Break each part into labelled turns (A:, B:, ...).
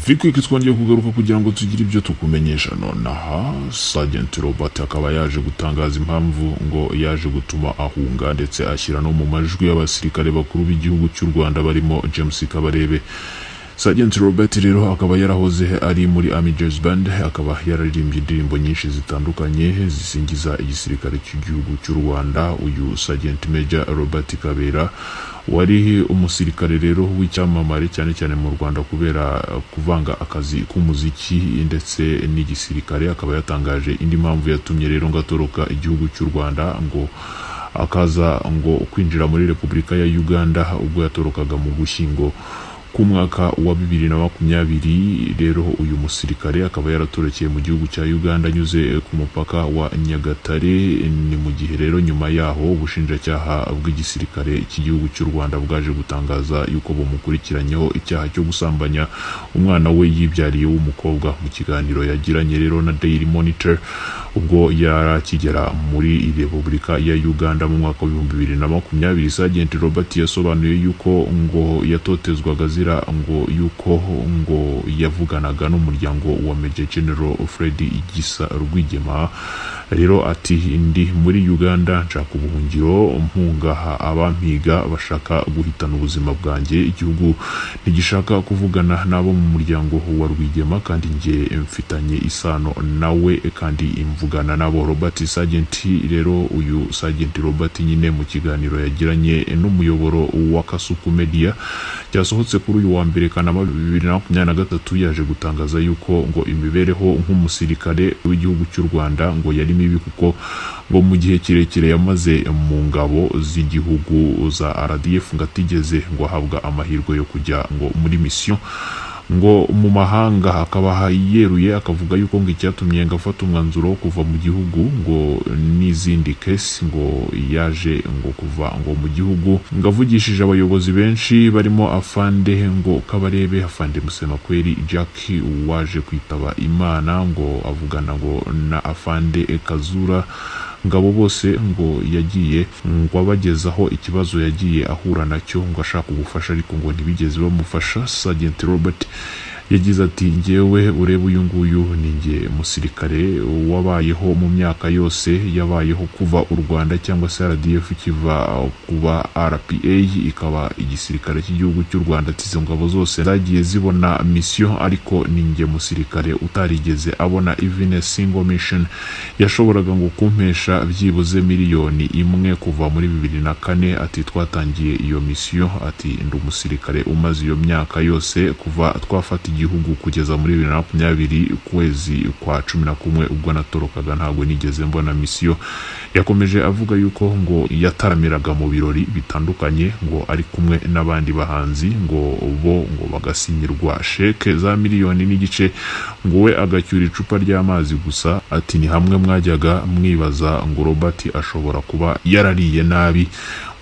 A: Freequick twongeye kugaruka kugira ngo tugire ibyo tukumenyesha nonaha Sergeant Robert akaba yaje gutangaza impamvu ngo yaje gutuma ahunga ndetse ashyira no mu majwi y'abasirikare bakuru b'igihugu cy'u Rwanda barimo James Kabarebe Sergeant Robert rero akaba yarahoze ari muri Army Jazz Band akaba yararirimbye indirimbo nyinshi zitandukanye zisingiza igisirikare cy'igihugu cy'u Rwanda uyu Sergeant Major Robert Kabera wari umusirikare rero w'icyamamare cyane cyane mu Rwanda kubera kuvanga akazi k'umuziki ndetse n'igisirikare akaba yatangaje indi mpamvu yatumye rero ngo atoroka igihugu cy'u Rwanda ngo akaza ngo kwinjira muri Repubulika ya Uganda ubwo yatorokaga mu gushyingo ku mwaka wa bibiri na makumyabiri rero uyu musirikare akaba yaratorokeye mu gihugu cya uganda anyuze ku mupaka wa nyagatare ni mu gihe rero nyuma yaho ubushinjacyaha bw'igisirikare cy'igihugu cy'u rwanda bwaje gutangaza yuko bumukurikiranyeho icyaha cyo gusambanya umwana we yibyariye w'umukobwa mu kiganiro yagiranye rero na daily monitor ubwo yari akigera muri repubulika ya uganda mu mwaka w'ibihumbi bibiri na makumyabiri sagenti robert yasobanuye yuko ngo yatotezwaga azira ngo yuko ngo yavuganaga n'umuryango wa Major General Fred Gisa Rwigema rero ati ndi muri Uganda nshaka ubuhungiro mpungaha abampiga bashaka guhitana ubuzima bwanjye igihugu ntigishaka kuvugana n'abo mu muryango wa Rwigema kandi njye mfitanye isano nawe kandi imvugana nabo Robert Sergeant rero uyu Sergeant Robert nyine mu kiganiro yagiranye n'umuyoboro wa Kasuku Media cyasohotse kuri uyu wa mbere Kanama bibiri na makumyabiri na gatatu yaje gutangaza yuko ngo imibereho nk'umusirikare w'igihugu cy'u Rwanda ngo yari mibi kuko ngo mu gihe kirekire yamaze mu ngabo z'igihugu za RDF ngo atigeze ngo ahabwa amahirwe yo kujya ngo muri misiyo ngo mu mahanga akaba yeruye akavuga yuko ngo icyatumye ngo afata umwanzuro wo kuva mu gihugu ngo n'izindi kesi ngo yaje ngo kuva ngo mu gihugu ngo avugishije abayobozi benshi barimo afande ngo kabarebe afande musemakweri jack waje kwitaba imana ngo avugana ngo na afande kazura ngabo bose ngo yagiye ngo abagezaho ikibazo yagiye ahura nacyo ngo ashaka ubufasha ariko ngo ntibigeze bamufasha Sergeant Robert yagize ati ngewe urebe uyu nguyu ni nge musirikare wabayeho mu myaka yose yabayeho kuva u Rwanda cyangwa se RDF kiva kuba RPA ikaba igisirikare cy'igihugu cy'u Rwanda tizo ngabo zose zagiye zibona mission ariko ni nge musirikare utarigeze abona even a single mission yashoboraga ngo kumpesha byibuze miliyoni imwe kuva muri bibiri na kane ati twatangiye iyo mission ati ndi umusirikare umaze iyo myaka yose kuva twafata igihugu kugeza muri bibiri na makumyabiri ukwezi kwa cumi na kumwe ubwo natorokaga ntabwo nigeze mbona misiyo yakomeje avuga yuko ngo yataramiraga mu birori bitandukanye ngo ari kumwe n'abandi bahanzi ngo bo ngo bagasinyirwa sheke za miliyoni n'igice ngo we agacyura icupa ry'amazi gusa ati ni hamwe mwajyaga mwibaza ngo Robert ashobora kuba yarariye nabi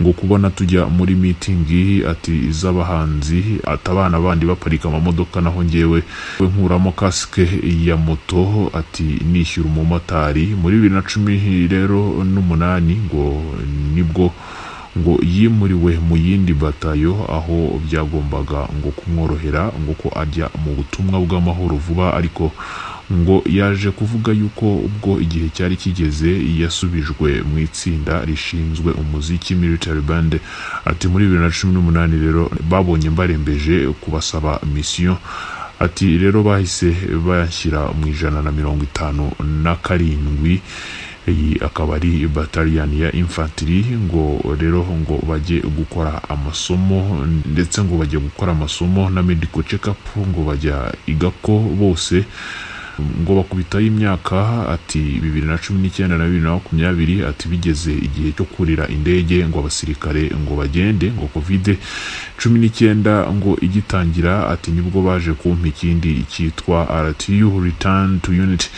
A: ngo kubona tujya muri mitingi ati iz'abahanzi ati abana bandi baparika amamodoka naho ngewe nkuramo kasike ya moto ati nishyura umumotari muri bibiri na cumi rero n'umunani ngo nibwo ngo yimuriwe mu yindi batayo aho byagombaga ngo kumworohera ngo ko ajya mu butumwa bw'amahoro vuba ariko ngo yaje kuvuga yuko ubwo igihe cyari kigeze yasubijwe mu itsinda rishinzwe umuziki military band ati muri bibiri na cumi n'umunani rero babonye mbarembeje kubasaba misiyo ati rero bahise bashyira mu ijana na mirongo itanu na karindwi iyi akaba ari bataliyani ya infantry ngo rero ngo bajye gukora amasomo ndetse ngo bajye gukora amasomo na medical check up ngo bajya igako bose ngo bakubitaho imyaka ati bibiri na cumi n'icyenda na bibiri na makumyabiri ati bigeze igihe cyo kurira indege ngo abasirikare ngo bagende ngo kovide cumi n'icyenda ngo igitangira ati nibwo baje kumpa ikindi cyitwa RTU return to unit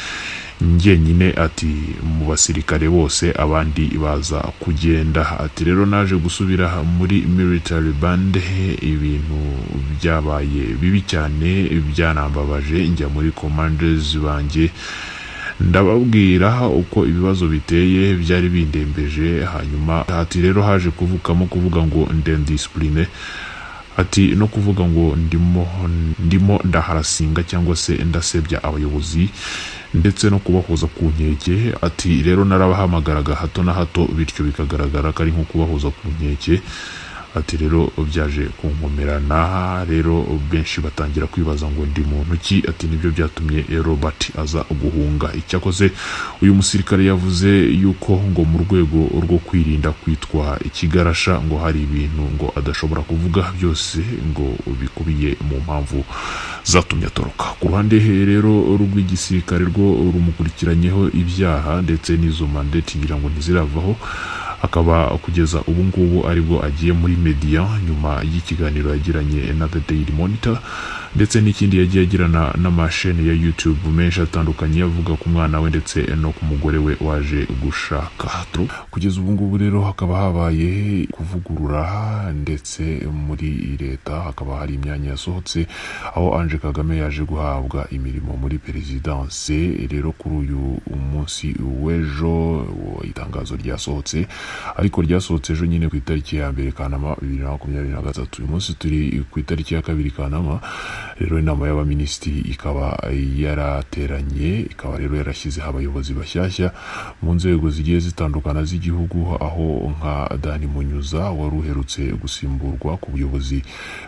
A: njyenyine ati mu basirikare bose abandi baza kugenda ati rero naje gusubira muri military band ibintu byabaye bibi cyane byanambabaje njya muri commanders banjye ndababwira uko ibibazo biteye byari bindembeje hanyuma ati rero haje kuvukamo kuvuga ngo ndendisipurine ati no kuvuga ngo ndimo ndimo ndaharasinga cyangwa se ndasebya abayobozi ndetse no kubahoza ku nkeke ati rero narabahamagaraga hato na hato bityo bikagaragara ko ari nko kubahoza ku nkeke ati rero byaje kunkomerana rero benshi batangira kwibaza ngo ndi muntu ki ati nibyo byatumye robert aza guhunga icyakoze uyu musirikare yavuze yuko ngo mu rwego rwo kwirinda kwitwa ikigarasha ngo hari ibintu ngo adashobora kuvuga byose ngo bikubiye mu mpamvu zatumye atoroka ku ruhande rero rw'igisirikare rwo rumukurikiranyeho ibyaha ndetse n'izumande kigira ngo ntiziravaho akaba kugeza ubu ngubu aribwo agiye muri media nyuma y'ikiganiro yagiranye na The Daily Monitor ndetse n'ikindi yagiye agirana n'amasheni ya YouTube menshi atandukanye avuga ku mwana we ndetse no ku mugore we waje gushaka kugeza ubu ngubu rero hakaba habaye kuvugurura ndetse muri leta hakaba hari imyanya yasohotse aho Ange Kagame yaje guhabwa imirimo muri perezidanse rero kuri uyu munsi w'ejo itangazo ryasohotse ariko ryasohotse ejo nyine ku itariki ya mbere kanama bibiri na makumyabiri na gatatu uyu munsi turi ku itariki ya kabiri kanama rero inama y'abaminisitiri ikaba yarateranye ikaba rero yarashyizeho abayobozi bashyashya mu nzego zigiye zitandukana z'igihugu aho nka dani munyuza wari uherutse gusimburwa ku buyobozi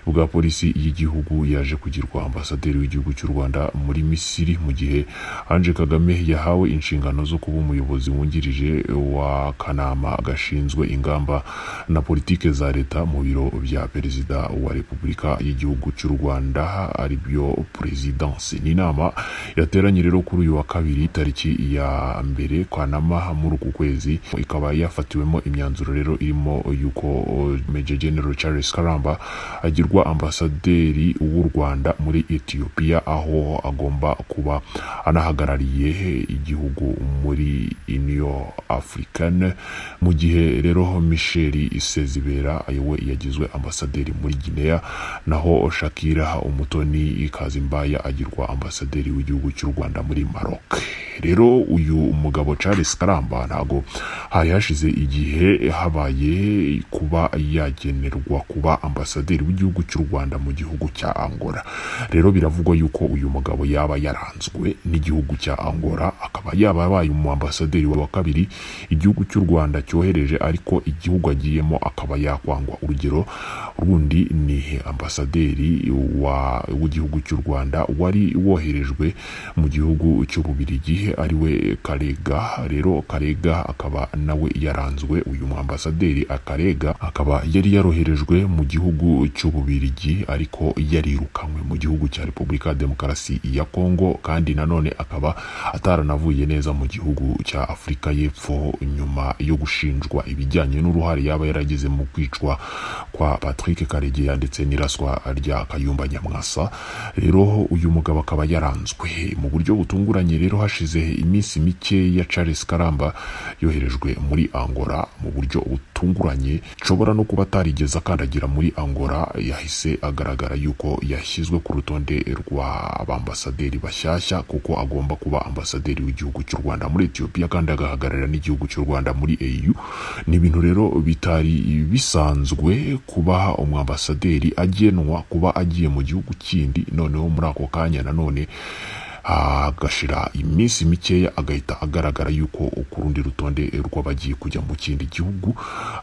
A: bwa polisi y'igihugu yaje kugirwa ambasaderi w'igihugu cy'u rwanda muri misiri mu gihe ange kagame yahawe inshingano zo kuba umuyobozi wungirije wa kanama gashinzwe ingamba na politike za leta mu biro bya perezida wa repubulika y'igihugu cy'u rwanda aribyo perezidansi ni inama yateranye rero kuri uyu wa kabiri tariki ya mbere kanama muri uku kwezi ikaba yafatiwemo imyanzuro rero irimo yuko Major General Charles Karamba agirwa ambasaderi w'u Rwanda muri Ethiopia aho agomba kuba anahagarariye igihugu muri Union African mu gihe rero Michel Sezibera we yagizwe ambasaderi muri Guinea naho Shakira Umutoni Kazimbaya agirwa ambasaderi w'igihugu cy'u Rwanda muri Maroc rero uyu mugabo Charles Karamba ntago hari hashize igihe habaye kuba yagenerwa kuba ambasaderi w'igihugu cy'u Rwanda mu gihugu cya Angola rero biravugwa yuko uyu mugabo yaba yaranzwe n'igihugu cya Angola akaba yaba yabaye umu ambasaderi wa kabiri igihugu cy'u Rwanda cyohereje ariko igihugu agiyemo akaba yakwangwa urugero rundi ni ambasaderi w'igihugu cy'u Rwanda wari woherejwe mu gihugu cy'ububirigi ariwe Karega rero Karega akaba nawe yaranzwe uyu ambasaderi Akarega akaba yari yaroherejwe mu gihugu cy'ububirigi ariko yarirukanywe mu gihugu cya Repubulika ya Demokarasi ya Kongo kandi nanone akaba ataranavuye neza mu gihugu cya Afurika y'Epfo nyuma yo gushinjwa ibijyanye n'uruhare yaba yaragize mu kwicwa kwa Patrick Karegeya ndetse n'iraswa rya Kayumba Nyamwasa rero uyu mugabo akaba yaranzwe mu buryo butunguranye rero hashize iminsi mike ya Charles Karamba yoherejwe muri Angola mu buryo butunguranye nshobora no kuba atarigeze akandagira muri Angola yahise agaragara yuko yashyizwe ku rutonde rw'abambasaderi bashyashya kuko agomba kuba ambasaderi w'igihugu cy'u Rwanda muri Ethiopia kandi agahagararira n'igihugu cy'u Rwanda muri AU ni ibintu rero bitari bisanzwe kuba umwambasaderi agenwa kuba agiye mu gihugu kindi noneho muri ako kanya nanone agashira iminsi mikeya agahita agaragara yuko ku rundi rutonde rw'abagiye kujya mu kindi gihugu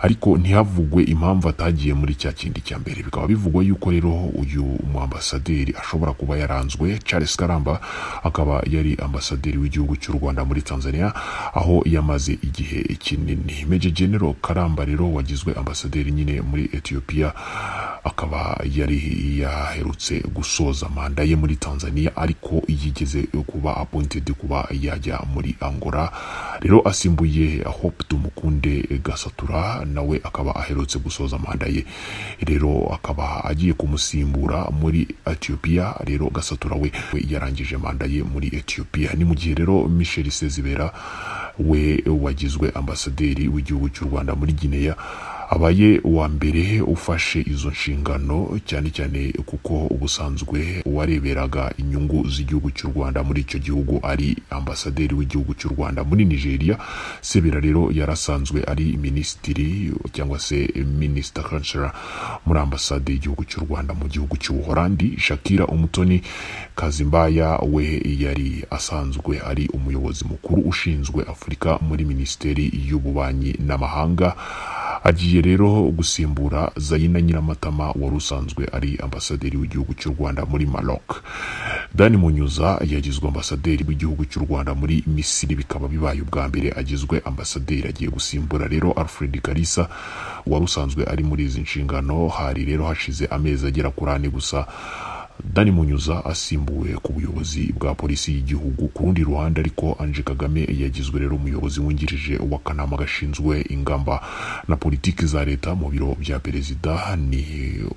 A: ariko ntihavugwe impamvu atagiye muri cya kindi cya mbere bikaba bivugwa yuko rero uyu mu ambasaderi ashobora kuba yaranzwe Charles Karamba akaba yari ambasaderi w'igihugu cy'u Rwanda muri Tanzania aho yamaze igihe kinini Major General Karamba rero wagizwe ambasaderi nyine muri Ethiopia akaba yari yaherutse gusoza manda ye muri Tanzania ariko yigeze kuba appointed kuba yajya muri Angola rero asimbuye Hope Tumukunde Gasatura nawe akaba aherutse gusoza manda ye rero akaba agiye kumusimbura muri Ethiopia rero Gasatura we yarangije manda ye muri Ethiopia ni mu gihe rero Michel Sezibera we wagizwe ambasaderi w'igihugu cy'u Rwanda muri Guinea abaye uwa mbere ufashe izo nshingano cyane cyane kuko ubusanzwe uwareberaga inyungu z'igihugu cy'u Rwanda muri icyo gihugu ari ambasaderi w'igihugu cy'u Rwanda muri Nigeria Sebera rero yarasanzwe ari minisitiri cyangwa se minisita kansera muri ambasade y'igihugu cy'u Rwanda mu gihugu cy'ubuholandi Shakira Umutoni Kazimbaya we yari asanzwe ari umuyobozi mukuru ushinzwe Afurika muri minisiteri y'ububanyi n'amahanga agiye rero gusimbura Zayina Nyiramatama wari usanzwe ari ambasaderi w'igihugu cy'u Rwanda muri Maroc Dani Munyuza yagizwe ambasaderi w'igihugu cy'u Rwanda muri Misiri bikaba bibaye ubwa mbere agizwe ambasaderi agiye gusimbura rero Alfred Kalisa wari usanzwe ari muri izi nshingano hari rero hashize amezi agera kuri ane gusa Dani Munyuza asimbuwe ku buyobozi bwa polisi y'igihugu ku rundi ruhande ariko Ange Kagame yagizwe rero umuyobozi wungirije w'akanama gashinzwe ingamba na politiki za leta mu biro bya perezida ni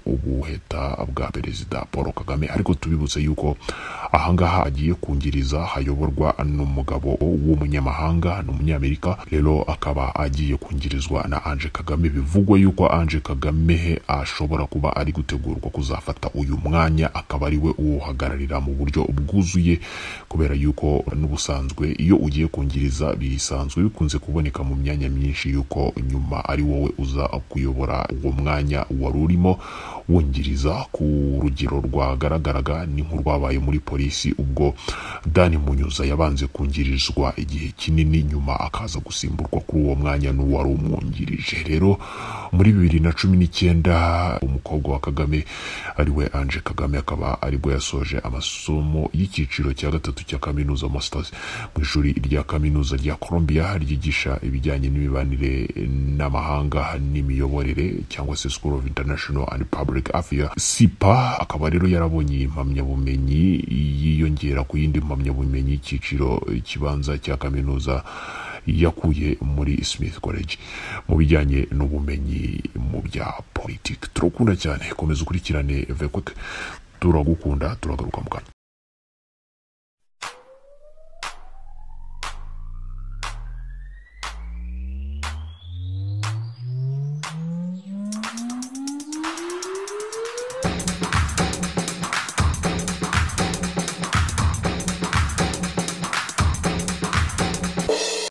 A: ubuheta bwa perezida Paul Kagame ariko tubibutse yuko ahangaha agiye kungiriza hayoborwa n'umugabo w'umunyamahanga ni umunyamerika rero akaba agiye kungirizwa na Ange Kagame bivugwa yuko Ange Kagame ashobora kuba ari gutegurwa kuzafata uyu mwanya akaba ari we uwuhagararira mu buryo bwuzuye kubera yuko n'ubusanzwe iyo ugiye kungiriza bisanzwe bikunze kuboneka mu myanya myinshi yuko nyuma ari wowe uza kuyobora uwo mwanya wari urimo wungiriza ku rugero rwagaragaraga ni nk'urwabaye muri polisi ubwo Dani Munyuza yabanze kungirizwa igihe kinini nyuma akaza gusimburwa kuri uwo mwanya n'uwari umwungirije rero muri bibiri na cumi n'icyenda umukobwa wa Kagame ariwe Ange Kagame akaba aribwo yasoje amasomo y'icyiciro cya gatatu cya kaminuza masters mu ishuri rya kaminuza rya Columbia ryigisha ibijyanye n'imibanire n'amahanga n'imiyoborere cyangwa se School of International and Public Affairs SIPA akaba rero yarabonye impamyabumenyi yiyongera ku yindi mpamyabumenyi y'icyiciro kibanza cya kaminuza yakuye muri Smith College mu bijyanye n'ubumenyi mu bya politiki turakunda cyane komeza ukurikirane vekwe turagukunda turagaruka mu kanya